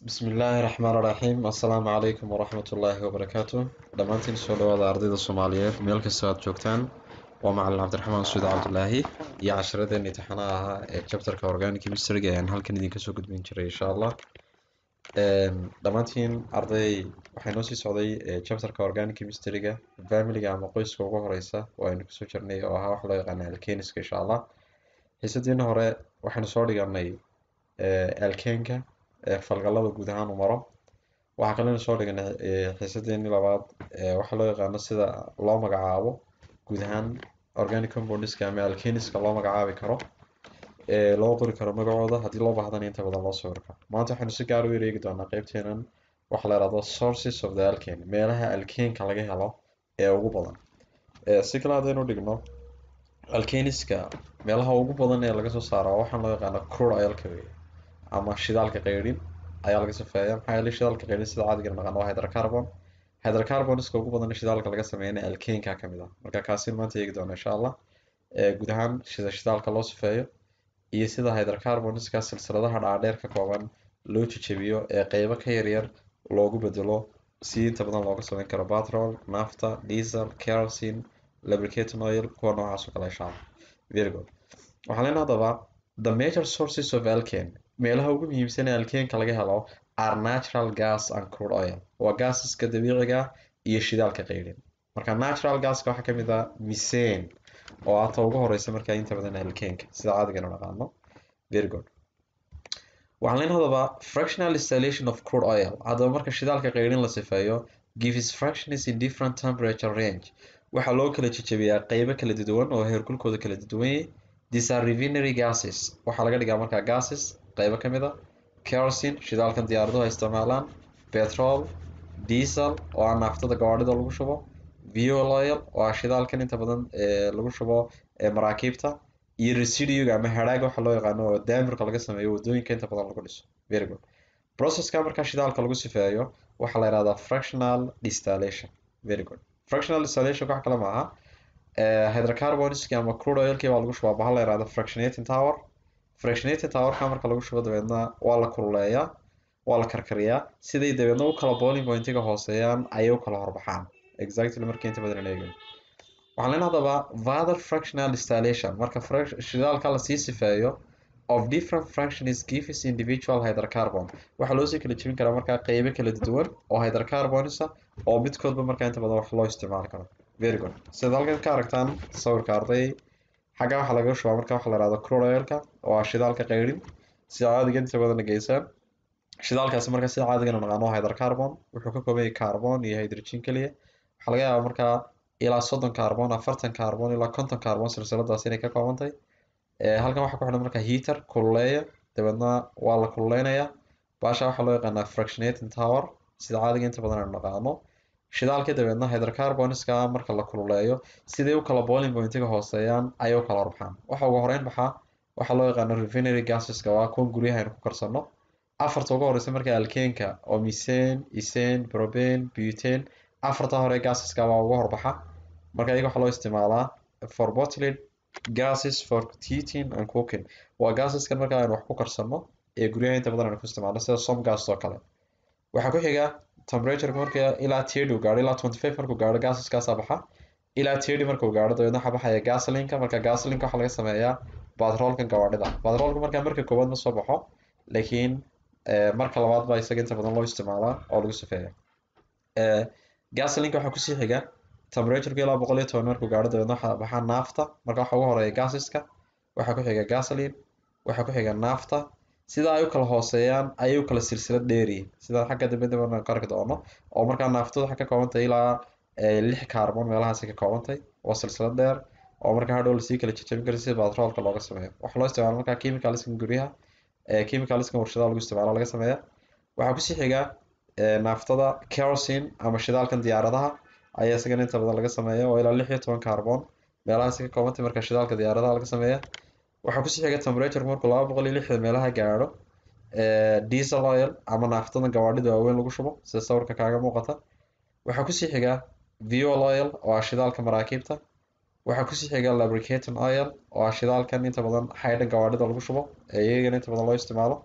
bismillaahi raxmaan raxiim assalaamu calaykum waraxmat ullaahi wabarakaatu dhammaantiin soo dhawaada ardayda soomaaliyeed meel kastoo aad joogtaan waa macalin cabdiraxmaan suud cabdulaahi iyo casharadeen imtixaanaha ahaa ee chapterka organic chemistryga ayaan halkan idinka soo gudbin jiray insha allah dhammaantiin arday waxay noo sii socday chapterka organic chemistryga familiga ama qoyska ugu horeysa oo aynu kusoo jirnay oo ahaa wax loo yaqaana alkeniska insha allah xiisadiina hore waxaynu soo dhiganay alkenka falgalada guud ahaan u maro waxaa kalena soo dhiganay xiisadeeni labaad waxaa loo yaqaano sida loo magacaabo guud ahaan organic compoundska ama alkeniska loo magacaabi karo loo qori karo magacooda haddii loo baahdana inta badan loo sawir karo maanta waxaynu si gaar u ereegi doonaa qeybteenan waxa la yihahdo sources of the alkane meelaha alkenka laga helo ee ugu badan si kale haddaynu dhigno alkeniska meelaha ugu badan ee laga soo saaro waxaan loo yaqaana crude oilka wey ama shidaalka qeyrin ayaa laga safeeya maxaa yeelay shidaalka qeyrin sida caadiga naqaan waa hydrocarbon hydrocarboniska ugu badan shidaalka laga sameeyana alkenka kamid ah marka kaasin maanta eegi doona insha allah guud ahaan sida shidaalka loo sifeeyo iyo sida hydrocarboniska silsiladaha dhaadheer ka kooban loo jejebiyo ee qeybo ka yaryar loogu bedelo si inta badan looga sameyn karo batrol nafta diesel kerosene lubricating oil kuwa noocaas oo kale insha allah very good waxaan leenahay haddaba the major sources of alkane meelaha ugu muhiimsan ee alkenka laga helo are natural gas and crude oil waa gaasiska dabiiciga iyo shidaalka qeyrin marka natural gaska waxaa kamid ah misane oo aata ugu horeysa markaa inta badan alkenka sida caadigana naqaano very good waxaan leen hadaba fractional distillation of crude oil haddaba marka shidaalka qeyrin la sifeeyo gives fractions in different temperature range waxaa loo kala jejebiyaa qeybo kala duwan oo heerkulkooda kala duwan these are refinery gases waxaa laga dhigaa markaa gases qeybo ka mid a kerosene shidaalkan diyaaraduhu ay isticmaalaan petrol diesel oo ah naaftada gawaadhida lagu shubo fuel oil oo ah shidaalkan inta badan lagu shubo maraakiibta iyo residuga ama hadhaaga waxa loo yaqaano oo daamirka laga sameeyo wadooyinka inta badan lagu dhiso very good processka markaa shidaalka lagu sifeeyo waxaa la yihahdaa fractional distillation very good fractional distillation wax kale maaha hydrocarboniski ama crude oilkii baa lagu shubaa bahal la yihahdo fractionating tower fractionating towerka marka lagu shubo dabeedna waa la kululeeyaa waa la karkariyaa siday dabeedna u kala boiling pointiga hooseeyaan ayay u kala horbaxaan exactly markii inta badan eegin waxaan leen hadaba father fractional distillation marka shidaalka lasii sifeeyo of different fractions gives individual hydrocarbon waxaa loosii kala jebin karaa markaa qeybo kala duwan oo hydrocarbonisa oo midkoodba markaa inta badan wax loo isticmaali karo very good sida halkan ka aragtaan sawirka arday xagga waxaa laga shubaa marka waxa la yihahdo crude oilka oo ah shidaalka qeyrin sida caadiga inta badan geysaan shidaalkaasi marka sida caadigana naqaano hydrocarbon wuxuu ka kooban yahay carbon iyo hydrogen keliya waxaa laga yaabaa markaa ilaa soddon carbon afartan carbon ilaa konton carbon silsiladaas inay ka koobantahay halkan waxaa ku xidhan marka heater kululeeya dabeedna waa la kululeynayaa baasha waxaa loo yaqaanaa fractionating tower sida caadiga inta badan aynu naqaano shidaalkii dabeedna hydrocarboniska marka la kululeeyo siday u kala boiling pointiga hooseeyaan ayay u kala horbaxaan waxa ugu horeyn baxaa waxaa loo yaqaano refinery gaseska waa kuwan guryaha aynu ku karsano afarta ugu horeysa marka alkenka oo misane isane probane butane afarta hore gaseska baa uga horbaxa marka iyaga waxaa loo isticmaalaa for bottled gases for heating and cooking waa gaseskan marka aynu wax ku karsano ee guryaha inta badan aynu ku isticmaalno sida som gas oo kale waxaa ku xiga temperatureka marka ilaa tirty gaaro ilaa twenty five markuu gaaro gaseskaasa baxa ilaa tirty markuu gaaro dabeedna waxaa baxaya gasolinka marka gasolinka waxaa laga sameeyaa batroolkan gawaadhida batroolka markaa marka koowaad ma soo baxo laakiin marka labaad baa isaga inta badan loo isticmaalaa oo lagu sifeeya gasolinka waxaa kusii xiga temperatureka ilaa boqol iyo toban markuu gaaro dabeedna waxaa baxaa naafta marka waxaa ugu horeeya gaseska waxaa ku xiga gasoline waxaa ku xiga naafta sida ay u kala hooseeyaan ayay u kala silsilad dheeriyiin sida xagga dambe dambe ka arki doono oo markaa naaftada waxay ka koobantahay ilaa lix carbon meelahaasi ka koobantahay oo silsilad dheer oo markaa hadhow lasii kala jejebin kara sida batroolka looga sameeyo waxaa loo isticmaala markaa chemicalskan guryaha chemicalskan warshadaha lagu isticmaalo laga sameeya waxaa kusii xiga naaftada kerosene ama shidaalkan diyaaradaha ayaa isagana inta badan laga sameeya oo ilaa lix iyo toban carbon meelahaasi ka koobantay marka shidaalka diyaaradaha laga sameeya waxaa kusii xiga temperature markuu laba boqol iyo lixdan meelaha gaadho diesel oil ama naaftada gawaadhida waaweyn lagu shubo sida sawirka kaaga muuqata waxaa kusii xiga fuel oil oo ah shidaalka maraakiibta waxaa kusii xiga lubricating oil oo ah shidaalkan inta badan haydhan gawaadhida lagu shubo ee iyagana inta badan loo isticmaalo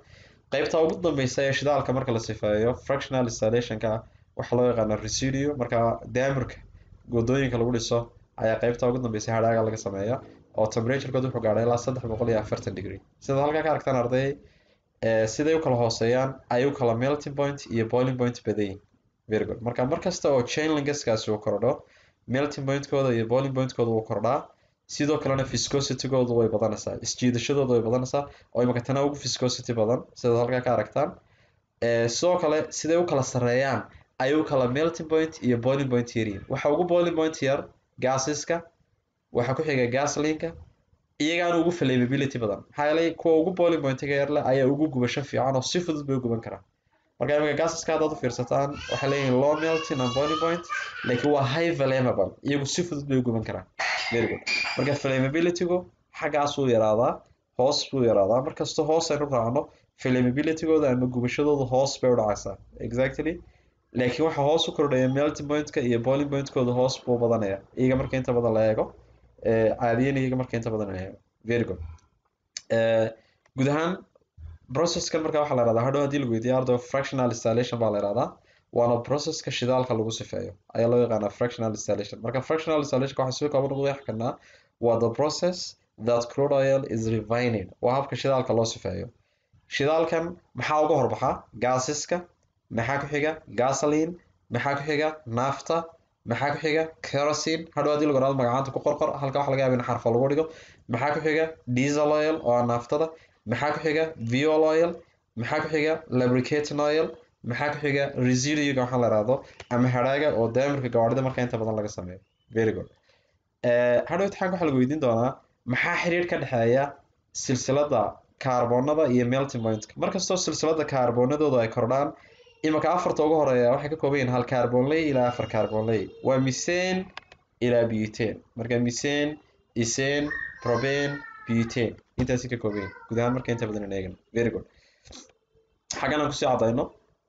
qaybta ugu dambeysa ee shidaalka marka la sifeeyo fractional distillationka waxaa loo yaqaana residuo marka damirka wadooyinka lagu dhiso ayaa qaybta ugu dambeysa hadhaaga laga sameeya oo temperaturekood wuxuu gaadhay ilaa saddex boqol iyo afartan degree sidaad halkaa ka aragtaan arday siday u kala hooseeyaan ay u kala melting point iyo boiling point badayin very good marka markasta oo chainling gaskaasi uu kordho melting pointkooda iyo boiling pointkooda wuu kordhaa sidoo kalena viscositygoodu way badanaysaa isjiidashadooda way badanaysaa oo imaka tana ugu viscosity badan sidaad halkaa ka aragtaan sidoo kale siday u kala sareeyaan ay u kala melting point iyo boiling point yaryihin waxa ugu boiling point yar gaasiska waxaa ku xiga gaslinka iyagaana ugu flammability badan maxaa yeelay kuwa ugu boiling pointiga yarle ayaa ugu gubasho fiican oo si fudud bay u guban karaan marka imika gaasiska haddaad u fiirsataan waxay leeyihin low melting and boiling point laakiin waa high flammable iyagu si fudud bay u guban karaan very good marka flammabilitygu xaggaasuu yaraadaa hoos buu yaraadaa markasta hoos aynu raacno flammabilitygooda ama gubashadooda hoos bay u dhacaysaa exactly laakiin waxa hoos u kordhaya melting pointka iyo boiling pointkooda hoos buu badanaya iyaga marka inta badan la eego caadiyan iyaga marka inta badan la eego very good guud ahaan processkan marka waxaa la ihahdaa hadhow haddii lagu weydiiyo ardo fractional installation baa la ihahdaa waana processka shidaalka lagu sifeeyo ayaa loo yaqaanaa fractional installation marka fractional installation waxaa si kooban ugu qeexi karnaa waa the process that crude oil is refining waa habka shidaalka loo sifeeyo shidaalkan maxaa uga horbaxa gaasiska maxaa ku xiga gasoline maxaa ku xiga nafta maxaa ku xiga kerosene hadhow haddii lagu dhahdo magacaanta ku qorqor halka waxa laga yaaba in xarfa lagu dhigo maxaa ku xiga diesel oil oo ah naftada maxaa ku xiga viol oil maxaa ku xiga lubricating oil maxaa ku xiga residuga waxaa la ihahdo ama hadhaaga oo daamirka gawaarida marka inta badan laga sameeyo very good hadhow imtixaanka waxaa lagu weydiin doonaa maxaa xiriir ka dhexeeya silsilada kaarboonada iyo melting pointka markastoo silsilada kaarboonadooda ay kordhaan imika afarta ugu horeeya waxay ka kooban yihiin hal kaarboonley ilaa afar kaarboonley waa misane ilaa butane marka misane isane probane butane intaasi ka kooban yihin guud ahaan marka inta badan eegan very good xaggan aan kusii cadayno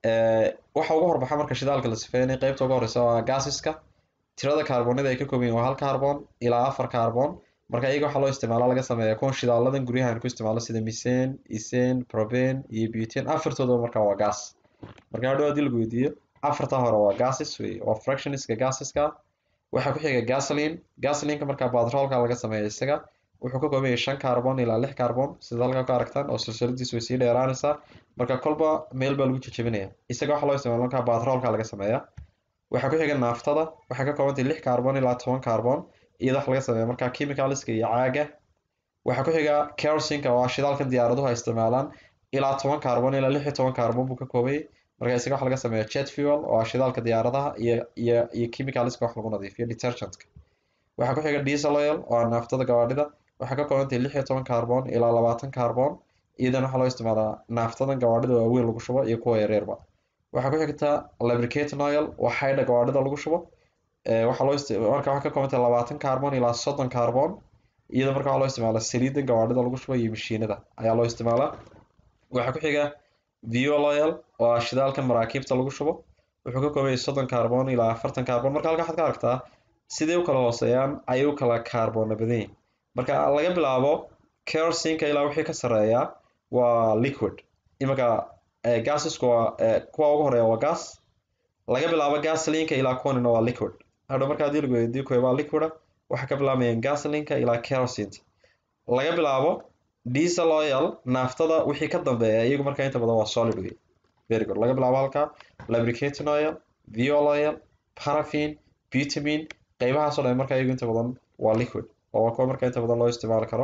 waxa ugu horbaxa marka shidaalka la sifeynay qeybta ugu horeysa waa gaasiska tirada kaarboonada ay ka kooban yihin waa hal kaarboon ilaa afar kaarboon marka iyaga waxaa loo isticmaala laga sameeya kuwan shidaaladan guryaha aan ku isticmaalo sida misane isane probane iyo butane afartooda marka waa gas marka hadhow haddii lagu weydiiyo afarta hore waa gases wey waa fractioniska gasiska waxaa ku xiga gasoline gasolineka markaa batroolka laga sameeya isaga wuxuu ka kooban yahay shan carbon ilaa lix carbon sida halkaa ka aragtaan oo silsiladiisu way sii dheeraanaysaa marka kolba meel baa lagu jejebinaya isaga waxaa loo isticmaala markaa batroolka laga sameeya waxaa ku xiga naaftada waxay ka kooban tahay lix carbon ilaa toban carbon iyada wax laga sameeya marka chemicalska iyo caaga waxaa ku xiga kerosinka oo ah shidaalkan diyaaraduhu ay isticmaalaan ilaa toban carbon ilaa lix iyo toban carbon buu ka koobayay marka isaga waxa laga sameeya jet fuel oo ah shidaalka diyaaradaha iyo iyo iyo chemicalska wax lagu nadiifiyo detergentka waxaa ku xiga diesel oil oo ah naaftada gawaadhida waxay ka kooban tahay lix iyo toban carbon ilaa labaatan carbon iyadana waxaa loo isticmaalaa naaftadan gawaadhida waaweyn lagu shubo iyo kuwa yareerba waxaa ku xigta lubricating oil waa xaydha gawaadhida lagu shubo waxaa loo marka waxay ka kooban tahay labaatan carbon ilaa soddon carbon iyada marka waxaa loo isticmaalaa saliidan gawaadhida lagu shubo iyo mashiinada ayaa loo isticmaalaa waxaa ku xiga viol oil oo ah shidaalkan maraakiibta lagu shubo wuxuu ka kooban yahay soddon carbon ilaa afartan carbon marka halka waxaad ka aragtaa siday u kala hooseeyaan ayay u kala kaarboona badan yihin marka laga bilaabo kerosinka ilaa wixii ka sareeya waa liquid imanka gasisku waa kuwa ugu horeeya waa gas laga bilaabo gasolinka ilaa kuwanina waa liquid hadhow marka haddii lagu weydiiyo kuwa waa liquida waxay ka bilaabayaan gasolinka ilaa kerosinta laga bilaabo diesel oil naaftada wixii ka dambeeya iyagu marka inta badan waa solid wey very good laga bilaabo halka lubricating oil viol oil paraffin butamin qeybahaasoo dhan marka iyagu inta badan waa liquid oo waa kuwa marka inta badan loo isticmaali karo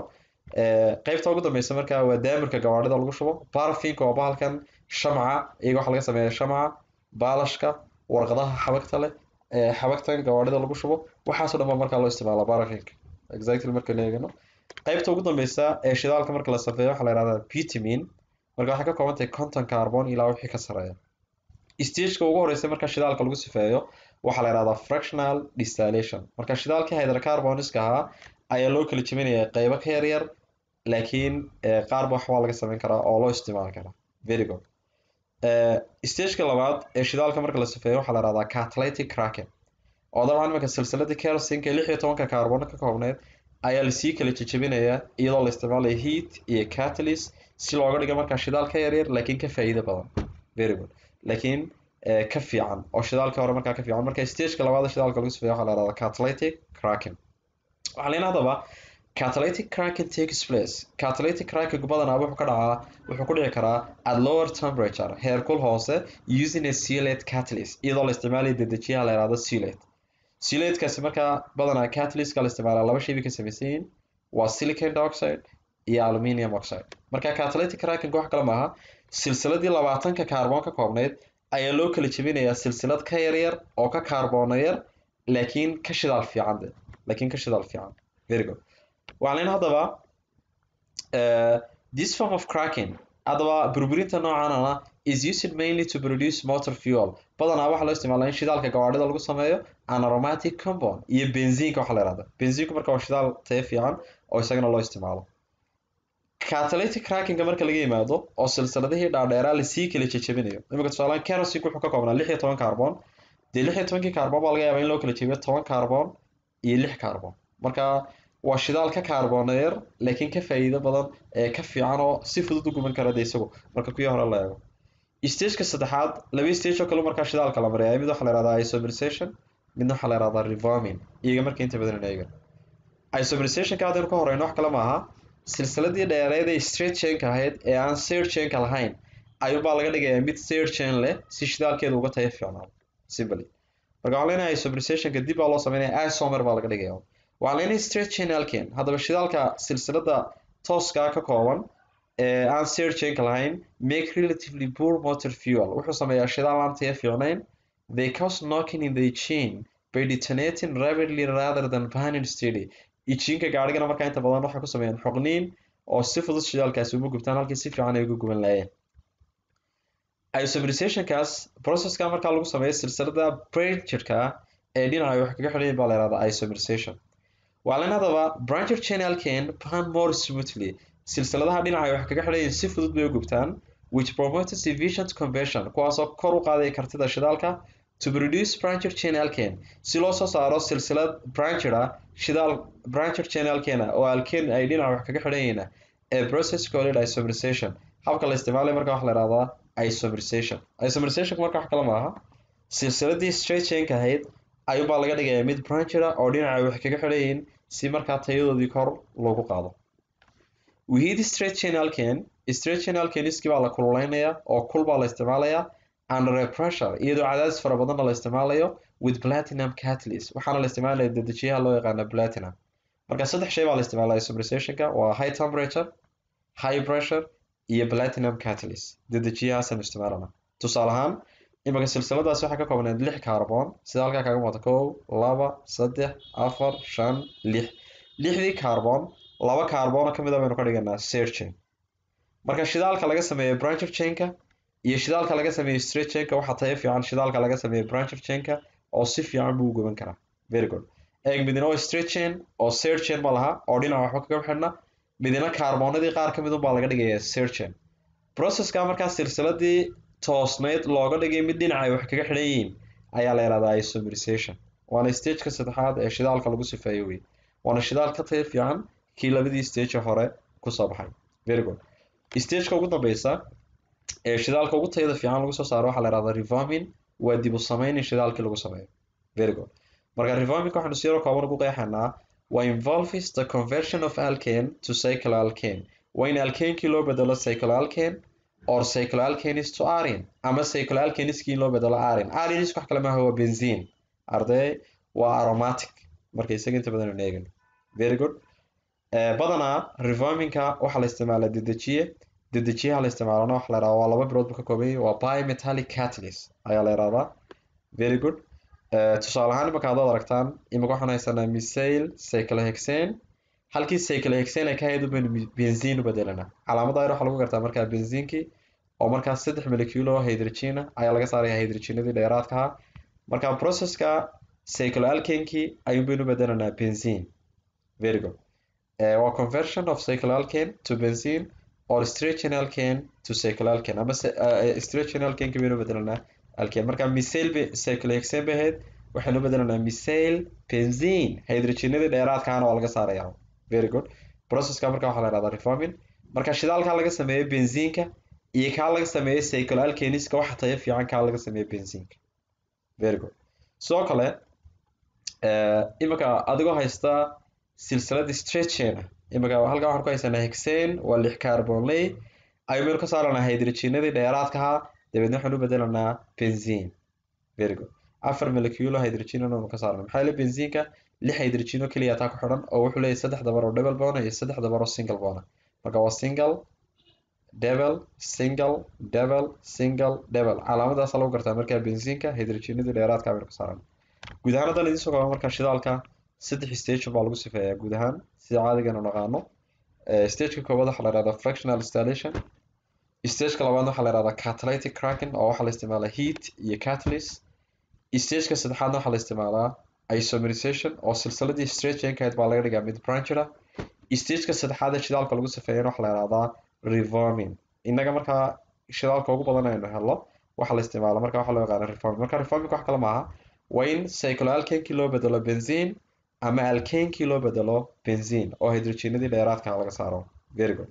qeybta ugu dambeysa marka waa daamirka gawaadhida lagu shubo baraffinka waa bahalkan shamca iyaga waxaa laga sameeya shamca baalashka warqadaha xabagta leh xabagtan gawaadhida lagu shubo waxaasoo dhan baa markaa loo isticmaala baraffinka exactly marka la eegano qeybta ugu dambeysa ee shidaalka marka la safeeyo waxaa la yihahdaa butamin marka waxay ka kooban tahay conton carbon ilaa wixii ka sareeya stageka ugu horeysa marka shidaalka lagu sifeeyo waxaa la yihahdaa fractional distillation marka shidaalkii hydrocarboniska ahaa ayaa loo kala jebinaya qeybo ka yaryar laakiin qaarba waxbaa laga sameyn karaa oo loo isticmaali karaa very good stageka labaad ee shidaalka marka la sifeeyo waxaa la yihahdaa catalytic cracking oo dabcan imanka silsiladii kerosinka lix iyo tobanka carbon ka koobneyd ayaa lasii kala jejebinayaa iyadoo la isticmaalayo heat iyo catalyst si looga dhigo markaa shidaal ka yaryar laakiin ka faa'iido badan very good laakiin ka fiican oo shidaalka hore markaa ka fiican marka stageka labaad shidaalka lagu sifeeyo waxaa la yihahdaa catalytic cracking waxaa leena haddaba catalytic cracking takes place catalytic cracking badanaa wuxuu ka dhacaa wuxuu ku dhici karaa at lower temperature heerkul hoose using a sealate catalyst iyadoo la isticmaalayo dedejiyaha la yihahdo sealate sealatekaasi markaa badanaa catalystka la isticmaalaa laba shay bay ka samaysan yihiin waa silicon dioxide iyo aluminium oxide marka catalytic cracking wax kale maaha silsiladii labaatanka kaarboon ka koobnayd ayaa loo kala jebinayaa silsilad ka yaryar oo ka kaarboona yar laakiin ka shidaal fiican de laakiin ka shidaal fiican very good waxaan leyn haddaba this form of cracking haddaba burburinta noocanana is used mainly to produce motor fuel badanaa waxaa loo isticmaalaa in shidaalka gawaadhida lagu sameeyo anaromatic compound iyo benziinka waxaa la yihahda benziinku marka waa shidaal tayo fiican oo isagana loo isticmaalo catalytic crackinga marka laga yimaado oo silsiladihii dhaadheeraa lasii kala jejebinayo imika tusaalahaan kerosink wuxuu ka koobnaa lix iyo toban carbon dee lix iyo tobankii carbon baa laga yaabaa in loo kala jebiyo toban carbon iyo lix carbon marka waa shidaal ka kaarboona yar laakiin ka faa'iido badan ee ka fiican oo si fudud u guban kara de isagu marka kuwii hore la eego stageka saddexaad laba stage oo kale markaa shidaalka la maraya mid waxaa la yihahdaa isomerization midna waxaa la yihahdaa revarming iyaga marka inta badan eega isomerizationka haddaynu ka horeyno wax kale maaha silsiladii dheereed ee straight chainka ahayd ee aan side chainka lahayn ayuunbaa laga dhigayaa mid side chain leh si shidaalkeeda uga tayo fiicnaado simply marka waxaan leenahay isomerizationka dib baa loo sameynaya isomer baa laga dhigaya waxaan leenahay straight chain alkane haddaba shidaalka silsilada tooska ka kooban ee aan side chainka lahayn make relatively poor motor fuel wuxuu sameeyaa shidaal aan tayo fiicnayn they cause knocking in the chain by detonating rapidly rather than burning steady ijiinka gaarigana markaa inta badan waxay ku sameeyaan xoqniin oo si fudud shidaalkaasi uma gubtaan halkii si fiican ay uga guban laayeen isomerizationkaas processka markaa lagu sameeyo silsilada brancherka ee dhinaca wax kaga xidhayin baa la yihahdaa isomerization waa len haddaba brancher channelkan pan more smoothly silsiladaha dhinaca wax kaga xidhayin si fudud bay u gubtaan which promotes efficient conversion kuwaasoo kor u qaaday kartida shidaalka to produce brancher chain alkane si loo soo saaro silsilad brancher ah shidaal brancher chain alkane oo alkane ay dhinaca wax kaga xidhanyina ee process called isomerization habka la isticmaalay marka waxa la yihahdaa isomerization isomerization marka wax kale maaha silsiladii straight chainka ahayd ayuunbaa laga dhigayaa mid brancher ah oo dhinaca wax kaga xidhayiin si markaa tayadoodii kor loogu qaado wihid straight chain alkane straight chain alkaniski baa la kululeynayaa oo kul baa la isticmaalayaa under a pressure iyadoo cadaadis fara badanna la isticmaalayo with platinum catalyst waxaana la isticmaalaya dedejiyaha loo yaqaana platinum marka saddex shay baa la isticmaalaya isomerizationka waa high temperature high pressure iyo platinum catalyst dedejiyahaasaan isticmaalana tusaale ahaan imika silsiladaas waxaa ka koobneed lix carbon sida halkaa kaga muuqata kow laba saddex afar shan lix lixdii carbon laba carbon ka mida baynu ka dhiganaa serchain marka shidaalka laga sameeyo brancher chainka iyo shidaalka laga sameeyo straight chainka waxaa tayo fiican shidaalka laga sameeyo brancher chainka oo si fiican buu u guban karaa very good eeg midina oo straight chain oo side chain ma laha oo dhinaca waxba kaga xidhna midina kaarboonadii qaar ka midun baa laga dhigayaa side chain processka markaa silsiladii toosnayd looga dhigay mid dhinaca wax kaga xidhan yihiin ayaa la yihahdaa isomerization waana stageka saddexaad ee shidaalka lagu sifeeyo wey waana shidaal ka tayo fiican kii labadii stage hore kusoo baxay very good stageka ugu dambeysa ee shidaalka ugu tayada fiican lagu soo saaro waxaa la yihahdaa revarming waa dib u sameyn in shidaalkii lagu sameeyo very good marka revarmingka waxaanu siyaro kooban ugu qeexanaa waa involves the conversion of alkane to cycloalkane waa in alkanekii loo bedelo cycloalkane or cycloalkanis to arin ama cycloalkaniskii in loo bedelo arin arinisku wax kale maaha waa benzine arday waa aromatic marka isaga inta badan eegan very good badanaa revarmingka waxaa la isticmaalaa dedejiye dedejiyaha la isticmaalana waxa la yihahdaa waa laba bilood buu ka kooban yahay waa bimetallic catalyst ayaa la yihahdaa very good tusaale ahaan imaka haddaad aragtaan imika waxaan haysanaa misail cyclohexane halkii cyclohexane ay ka hayd baynu benzine u bedelanaa calaamada ayar waxaa lagu gartaa markaa benziinkii oo markaa saddex molecule oo hydrogena ayaa laga saaraya hydrogenadii dheeraadka ahaa marka processka cycloalkanekii ayuun baynu bedelanaa benzine very good waa conversion of cycloalkane to benzine or straight alkane to cycloalkane ama straight alkanekii baynu bedelanaa alkane marka misail cyclohexane bay ahayd waxaynu bedelanaa misail benzine hydrogenadii dheeraadkaana waa laga saaraya very good processka marka waxaa la yihahdaa reforming marka shidaalkaa laga sameeyo benziinka iyo kaa laga sameeyo cycloalkaniska waxa tayo fiican kaa laga sameeyo benziinka very good sidoo kale iminka adigoo haysta silsilada straight chain ah iminka halkaa waxaan ku haysanaa hexane waa lix carbonley ayaynu ka saaranaa hydrogenadii dheeraadka ahaa dabeedna waxaan u bedelanaa benzine very good afar moleculo hydrogen anu ka saarna maxaa yeele benziinka lix hydrogeno keliya taa ku xidhan oo wuxuu leeyahay saddex dabar oo double bona iyo saddex dabar oo single bona marka waa single double single double single double calaamadaasa lagu gartaa markaa benziinka hydrogenadii dheeraadka aynu ka saaran guud ahaan haddaan idiin soo kooba marka shidaalka saddex stage baa lagu sifeeyaa guud ahaan sida caadigan u naqaano stageka koowaad waxaa la yihahdaa fractional installation stageka labaadna waxaa la yihahdaa catalytic cracking oo waxaa la isticmaalaa heat iyo catalyst stageka saddexaadna waxaa la isticmaalaa isomerization oo silsiladii straight chainkahayd baa laga dhigaa mid branchida stageka saddexaad ee shidaalka lagu sifeeyana waxaa la yihahdaa reforming innaga markaa shidaalka ugu badan aynu helno waxaa la isticmaala marka waxaa loo yaqaana reforming marka reforming wax kale maaha waa in cycloalkankii loo bedelo benzine ama alkankii loo bedelo benzine oo hydrogenadii dheeraadka laga saaro very good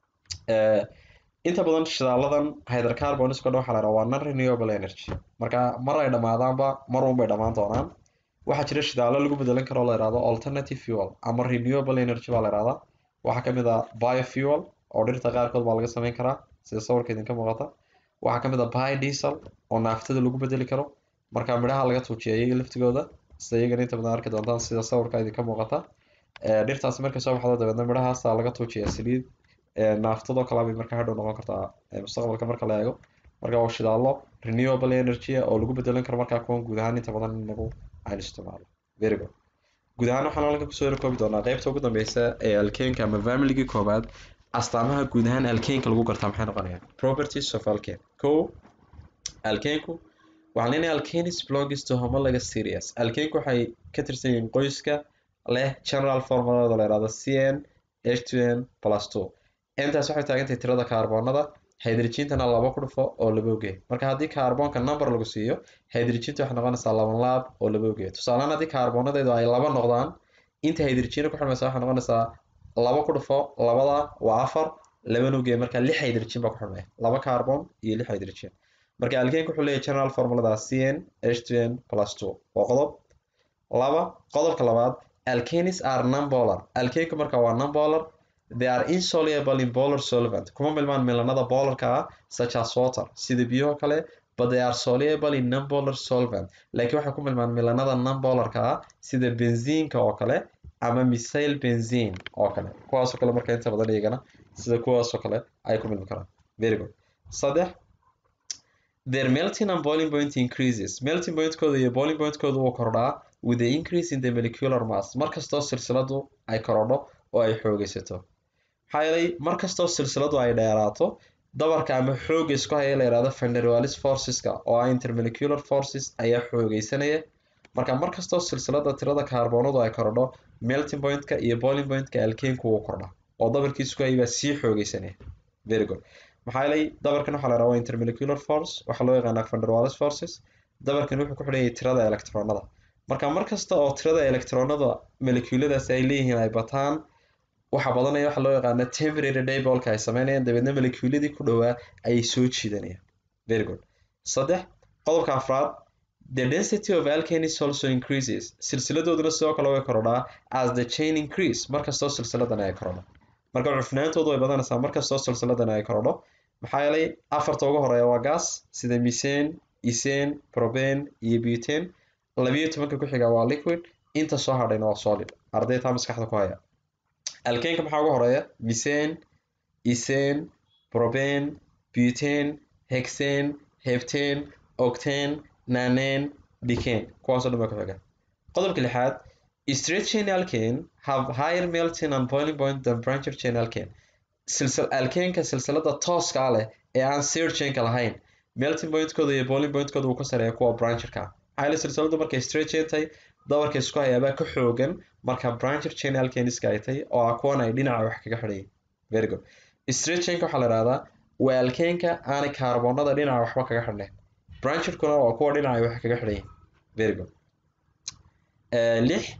inta badan shidaaladan hydrocarbons o dhan waxa la yhaha waa non renewable energy marka mar ay dhamaadaanba mar un bay dhamaan doonaan waxaa jira shidaalo lagu bedelan karo la yihahdo alternative fuel ama renewable energy baa la yihahdaa waxaa kamid a biofuel oo dhirta qaarkood baa laga sameyn karaa sida sawirka idinka muuqata waxaa kamid a biodiesel oo naaftada lagu bedeli karo marka midhaha laga tuujiya iyaga laftigooda sida iyagana inta badan arki doontaan sida sawirka idinka muuqata dhirtaasi markay soo baxdo dabeedna midhahaasa laga tuujiya saliid naaftadoo kale bay marka hadhow noqon kartaa mustaqbalka marka la eego marka waa shidaalo renewable energy oo lagu bedelan karo markaa kuwan guud ahaan inta badan inagu aynu isticmaalo very good guud ahaan waxaan halkan kusoo koobi doonaa qeybta ugu dambeysa ee alkenka ama familigii koobaad astaamaha guud ahaan alkenka lagu gartaa maxay noqonayaan properties of alkane ko alkenku waxaan leenahay alkanis belongs to homologous series alkenku waxay ka tirsan yihiin qoyska leh general formuladooda la yihahdo cn h two n plus two intaas waxay taagantahay tirada kaarboonada hydrogentana laba ku dhufo oo laba ogeey marka haddii kaarboonka number lagu siiyo hydrogenta waxay noqonaysaa laban laab oo laba ogeey tusaalehaan haddii kaarboonadeedu ay laba noqdaan inta hydrogena ku xidhmaysa waxay noqonaysaa laba ku dhufo labada waa afar laban ogeey marka lix hydrogen baa ku xidhmaya laba kaarboon iyo lix hydrogen marka alkenka wuxuu leeyahay general formulada cn h two n plus two waa qodob laba qodobka labaad alkanis are numbolar alkenka marka waa numbolar they are insoluble in polar solvent kuma milmaan milanada bolarka ah such as water sida biyaho kale but they are soluble in nonpolar solvent laakiin waxay ku milmaan milanada nonpolarka ah sida benziinka oo kale ama misail benzine oo kale kuwaasoo kale marka inta badan iyagana sida kuwaasoo kale ay ku milmi karaan very good saddex their melting and boiling point increases melting pointkooda iyo boiling pointkooda wuu kordhaa with the increase in the molecular mass markastoo silsiladu ay korodho oo ay xoogeysato maxaa yeelay markastoo silsiladu ay dheeraato dabarka ama xooga isku haya la yihahdo fenderwalis forceska oo ah intermolecular forces ayaa xoogeysanaya marka markastoo silsilada tirada kaarboonadu ay korodho melting pointka iyo boiling pointka alkenku wuu kordha oo dabarkii isku hayay baa sii xoogeysanaya very good maxaa yeelay dabarkan waxaa la yihahda waa intermolecular force waxaa loo yaqaanaa fenderwalis forces dabarkan wuxuu ku xidhan yahay tirada electronada marka markasta oo tirada electronada moleculadaas ay leeyihiin ay bataan waxa badanaya waxa loo yaqaana temporary daybolka ay sameynayaan dabeedna moleculadii ku dhowaa ayay soo jiidanayaan very good saddex qodobka afraad the density of alkanis also increases silsiladooduna sidoo kale way korodhaa as the chain increase markastoo silsiladan ay korodho marka cufnaantoodu way badanaysaa markastoo silsiladan ay korodho maxaa yeelay afarta ugu horeeya waa gas sida misane isane probane iyo butane labiyo tobanka ku xiga waa liquid inta soo hadhayna waa solid ardaytaa maskaxda ku haya alkenka maxaa ugu horeeya misane isane probane butane hexane heptane octane nanane decane kuwaasoo dhan baa ku xiga qodobka lixaad straight chain alkane have higher melting and boiling point than brancher chain alkane silsil alkenka silsilada tooska leh ee aan sear chainka lahayn melting pointkooda iyo boiling pointkooda uu ka sareeya kuwa brancherka maxaa yeele silsiladu markay straight chain tahay dabarka isku hayaabaa ka xoogan marka brancher chain alkaniska ay tahay oo ah kuwan ay dhinaca wax kaga xidhayin very good straight chainka waxaa la ihahdaa waa alkenka aanay kaarboonada dhinaca waxba kaga xidhnayn brancherkuna waa kuwa dhinaca wax kaga xidhayin very good lix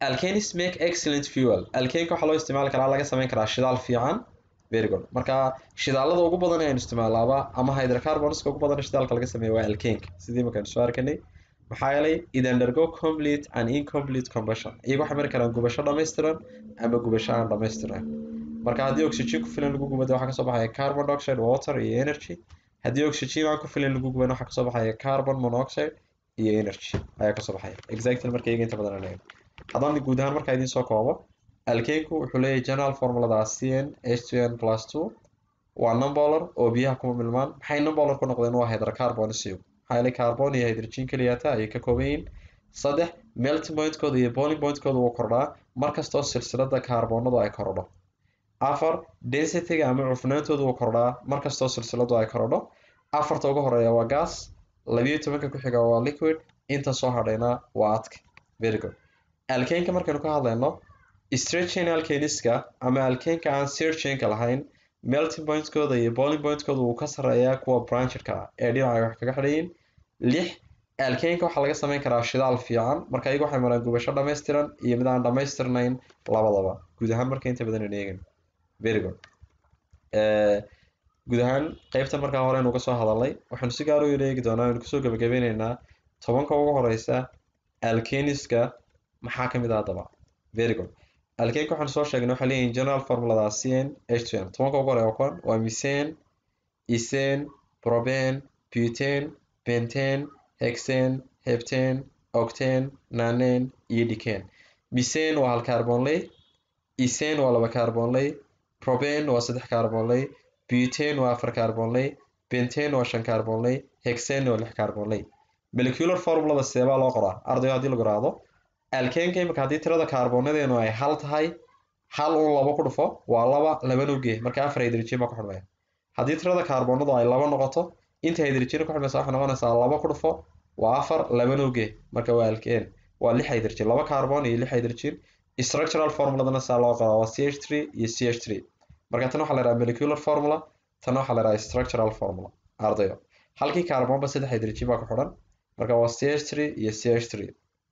alkanis make excellent fuel alkanka waxaa loo isticmaali karaa laga sameyn karaa shidaal fiican very good marka shidaalada ugu badan aynu isticmaalaaba ama hydrocarbonska ugu badan shidaalka laga sameeyo waa alkanka sidii markaynu soo arkanay maxaa yeelay it undergo complete and incomplete combustion iyaga waxay mari karaan gubasho dhammaystiran ama gubasho aan dhammaystiran marka haddii oxygen ku filan lagu gubado waxaa kasoo baxaya carbon dioxide water iyo energy haddii oxygen aan ku filan lagu guban waxaa kasoo baxaya carbon monoxide iyo energy ayaa kasoo baxaya exactly marka iyaga inta badan aan eegno haddaan guud ahaan markaa idiin soo koobo alkenku wuxuu leeyahay general formulada cn h2n plus two waa numbolar oo biyaha kuma milmaan maxay numbolar ku noqdeen waa hydrocarbon isiyo maxaa yeelay carbon iyo hydrogen keliyata ayay ka kooban yihiin saddex melting pointkooda iyo boiling pointkooda wuu kordhaa markastoo silsilada kaarboonadu ay korodho afar densityga ama cufnaantooda wuu kordhaa markastoo silsiladu ay korodho afarta ugu horeeya waa gas labiyo tobanka ku xiga waa liquid inta soo hadhayna waa adka very good alkenka markaynu ka hadlayno stretching alkeniska ama alkenka aan searchinka lahayn melting pointkooda iyo boiling pointkooda wuu ka sarreeyaa kuwa branchedka ah ee dhinaca wax kaga xidhayin lix alkenka waxaa laga sameyn karaa shidaal fiican marka iyagu waxay maraan gubasho dhammaystiran iyo mid aan dhammaystirnayn labadaba guud ahaan marka inta badan aan eegin very good guud ahaan qeybta markaa hore aynu soo hadalnay waxaanu si gaar u eegi doonaa aynu kusoo gabagabeyneynaa tobanka ugu horeysa alkeniska maxaa ka mid ah haddaba very good alkenka waxaanu soo sheegnay waxay leeyihin general formulada cn h2n tobanka ugu horeya kuwan waa misane isane proben butane bentane hexane heptane octane nanen iyo decane misane waa hal carbonley isane waa laba carbonley proben waa saddex carbonley butane waa afar carbonley bentane waa shan carbonley hexane waa lix carbonley molecular formulada seebaa loo qoraa ardayo haddii lagu raado alkenka imika haddii tirada kaarbonadeenu ay hal tahay hal un laba ku dhufo waa laba labana uge marka afar hydrogen baa ku xidhmaya haddii tirada kaarbonadu ay laba noqoto inta hydrogen ku xidhmaysa waxay noqonaysaa laba ku dhufo waa afar labana uge marka waa alken waa lix hydrogen laba carbon iyo lix hydrogen structural formuladana saa loo qoraa waa ch three iyo ch three marka tan waxaa la yidhaha molecular formula tan waxaa la yidhaha structural formula ardayo halkii carbonba saddex hydrogen baa ku xidhan marka waa ch three iyo ch three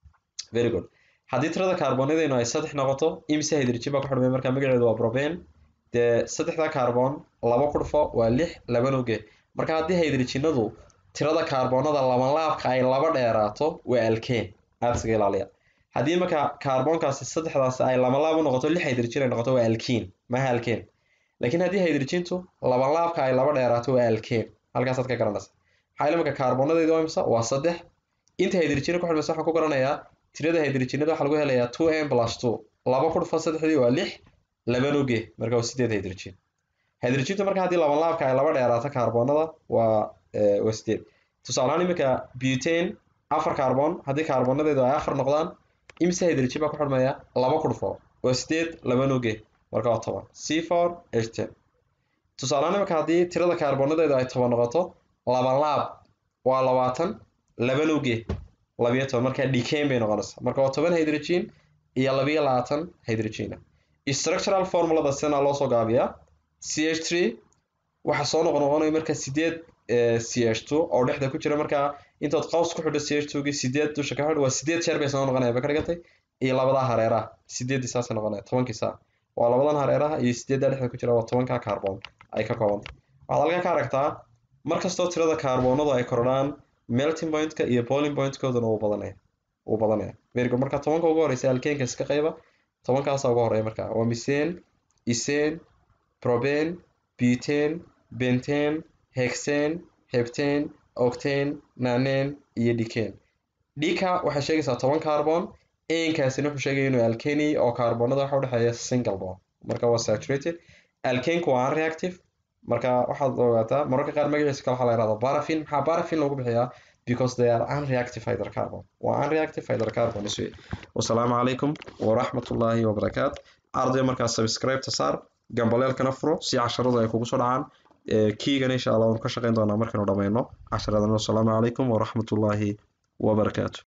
very good haddii tirada kaarbonadeenu ay saddex noqoto imse hydrogen baa ku xidhmay marka magaceedu waa proben dee saddexda carbon laba ku dhufo waa lix labana uge marka haddii hydrogenadu tirada kaarbonada labanlaabka ay laba dheeraato waa alkane aada isaga ilaaliya haddii marka kaarbonkaasi saddexdaasi ay labanlaab u noqoto lix hydrogen ay noqoto waa alkene maha alkane laakiin haddii hydrogentu labanlaabka ay laba dheeraato waa alkane halkaasaad ka garanaysa maxaa yeele marka kaarbonadeedu waa imisa waa saddex inta hydrogen ku xidhmaysa waxaan ku garanayaa tirada hydrogenada waxaa lagu helayaa two m plus two laba ku dhufo saddexdii waa lix laban uge marka waa sideed hydrogen hydrogentu marka haddii laban laabka ay laba dheeraato kaarbonada waa waa sideed tusaalehaan iminka butane afar carbon haddii kaarbonadeedu ay afar noqdaan imse hydrogen baa ku xidhmaya laba ku dhufo waa sideed laban uge marka waa toban c four h ten tusaalehaan iminka haddii tirada kaarbonadeedu ay toban noqoto laban laab waa labaatan laban uge labiyo toban marka decane bay noqonaysaa marka waa toban hydrogen iyo labiyo labaatan hydrogen structural formulada sina loo soo gaabiyaa c h three waxaa soo noqon noqonaya marka sideed c h two oo dhexda ku jira markaa intood qaws ku xidho c h two gii sideed dusha ka xidh waa sideed jeer bay soo noqonaya ba ka dhigantay iyo labadaa hareeraha sideeddii saasay noqonaya tobankii saa waa labadan hareeraha iyo sideeddaa dhexda ku jira waa tobankaa carbon ay ka koobantay waxaad halkaa ka aragtaa markastoo tirada kaarbonadu ay kordhaan melting pointka iyo boiling pointkooduna wuu badanaya wuu badanaya very good marka tobanka ugu horeysa alkenka iska qayba tobankaasa ugu horeeya marka waa misane isane proben butane bentane hexane heptane octane nanen iyo decane dika waxay sheegaysaa toban carbon ankaasina wuxuu sheegaya inuu alkeni oo carbonada waxa udhexeeya single bond marka waa saturated alkenku waa unreactive marka waxaad ogaataa mararka qaar magaciisa kale waxaa la yihahda barafin maxaa barafin loogu bixiyaa because they are unreactive hydrocarbon waa unreactive hydrocarbon iswe wasalaamu calaykum waraxmatullaahi wabarakaat arday markaa subscribe-ta saar gambaleelkana furo si casharadu ay kugu soo dhacaan kiigana insha allah waanu ka shaqeyn doonaa markaynu dhammayno casharadan wasalaamu calaykum waraxmatullaahi wabarakaatu